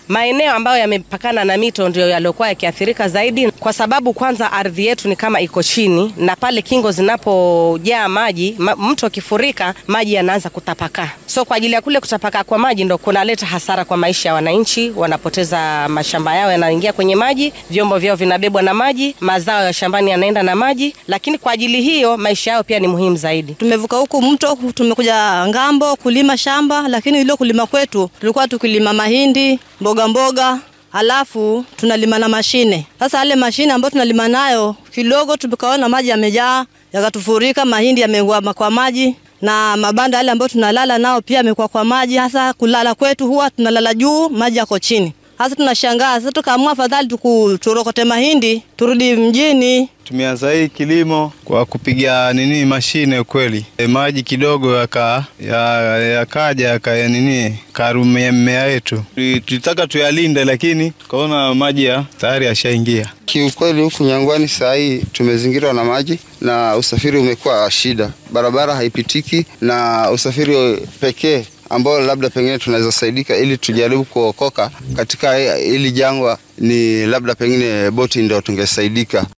Maeneo ambayo yamepakana na mito ndio yaliokuwa yakiathirika zaidi, kwa sababu kwanza ardhi yetu ni kama iko chini, na pale kingo zinapojaa maji ma, mto ukifurika maji yanaanza kutapakaa. So kwa ajili ya kule kutapakaa kwa maji ndo kunaleta hasara kwa maisha ya wananchi, wanapoteza mashamba yao, yanaingia kwenye maji, vyombo vyao vinabebwa na maji, mazao ya shambani yanaenda na maji, lakini kwa ajili hiyo maisha yao pia ni muhimu zaidi. Tumevuka huku mto, tumekuja ngambo kulima shamba, lakini ile kulima kwetu tulikuwa tukilima mahindi, mboga mboga, halafu tunalima na mashine. Sasa yale mashine ambayo tunalima nayo kidogo, tukaona maji yamejaa, yakatufurika, mahindi yamegwama kwa maji na mabanda yale ambayo tunalala nao pia yamekuwa kwa maji. Hasa kulala kwetu huwa tunalala juu, maji yako chini. Sasa tunashangaa, sasa tukaamua afadhali turokote mahindi turudi mjini. Tumeanza hii kilimo kwa kupiga nini mashine kweli. E, maji kidogo yaka yakaja ya yaka ya nini karumia mmea yetu. Tulitaka tuyalinde, lakini tukaona maji ya tayari yashaingia. Kiukweli huku Nyangwani saa hii tumezingirwa na maji na usafiri umekuwa shida, barabara haipitiki na usafiri pekee ambao labda pengine tunaweza saidika ili tujaribu kuokoka katika hili jangwa ni labda pengine boti ndio tungesaidika.